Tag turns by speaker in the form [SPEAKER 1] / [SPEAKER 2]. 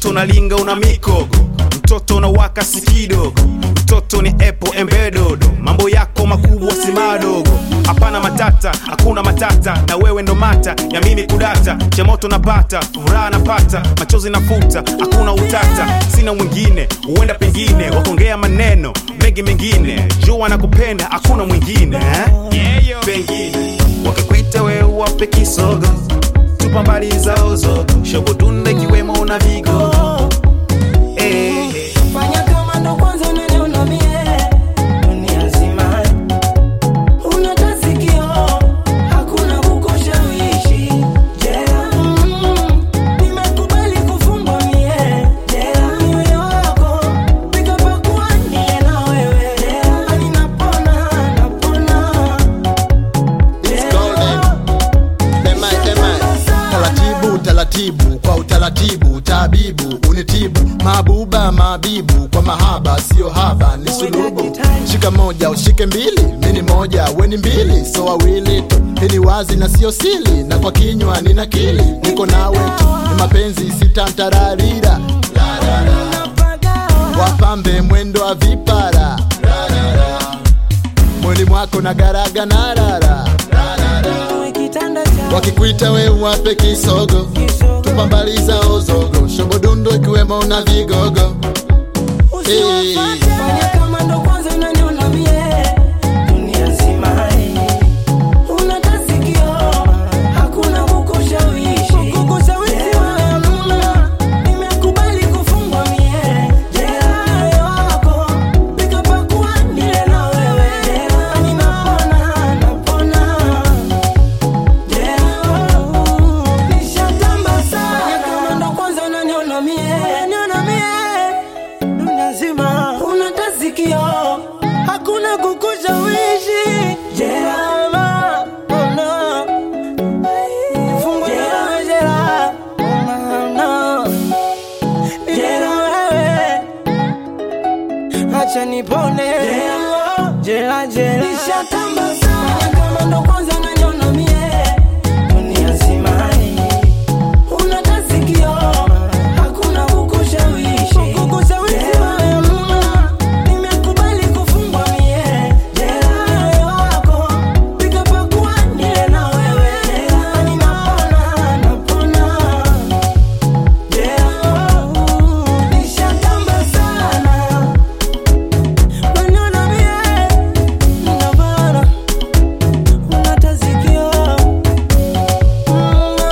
[SPEAKER 1] mtoto unalinga una mikogo mtoto unawaka si kidogo mtoto ni epo embedodo mambo yako makubwa si madogo hapana matata hakuna matata na wewe ndo mata ya mimi kudata cha moto napata furaha napata machozi nafuta hakuna utata sina mwingine huenda pengine wakongea maneno mengi mengine jua nakupenda hakuna mwingine eh? pengine wakikwita wewe wape kisogo tupa mbali zao zogo shobodunda ikiwemo na vigo eh, eh.
[SPEAKER 2] Fanya kama ndo kwanza unaniona mie dunia nzima Unata sikio hakuna kukushawishi jela mm, nimekubali kufungwa mie jela mioyo wako pikapakua niye na wewe jela ani napona napona jela
[SPEAKER 3] Demai, demai. Taratibu, taratibu, kwa utaratibu, tabibu, unitibu, mabuba, mabibu, kwa mahaba, sio haba, ni sulubu. Shika moja, ushike mbili, mini moja, weni mbili, so wawili tu. Hii ni wazi na sio sili, na kwa kinywa nina kili, niko nawe tu, ni mapenzi sitantararira, wapambe mwendo wa vipara, mwili mwako na garaga na rara
[SPEAKER 2] Uwe kitanda cha
[SPEAKER 3] wakikuita we wape kisogo
[SPEAKER 2] kisogo
[SPEAKER 3] tupambaliza ozogo shobodundo ikiwemo na vigogo
[SPEAKER 2] Usiwafate. Fanya kama ndo kwanza unaniona mie dunia nzima unata sikio hakuna kukushawishi kukushawishi wewe hamna nimekubali kufungwa mie jela moyo wako pikapakua nile na wewe jela ninapona napona jela nishatamba sana Fanya kama ndo kwanza unaniona mie unaniona mie dunia nzima unata sikio hakuna kukushawishi jela ona fungwa jela jela ona jela wewe acha nipone jela jela jela nishatamba sana kama ndo kwanza unaniona mie dunia nzima unata sikio hakuna kukushawishi kukushawishi wewe hamna nimekubali kufungwa mie jela moyo wako pikapakua nile na wewe jela ninapona napona jela nishatamba sana unaniona mie ninapona unata sikio mm,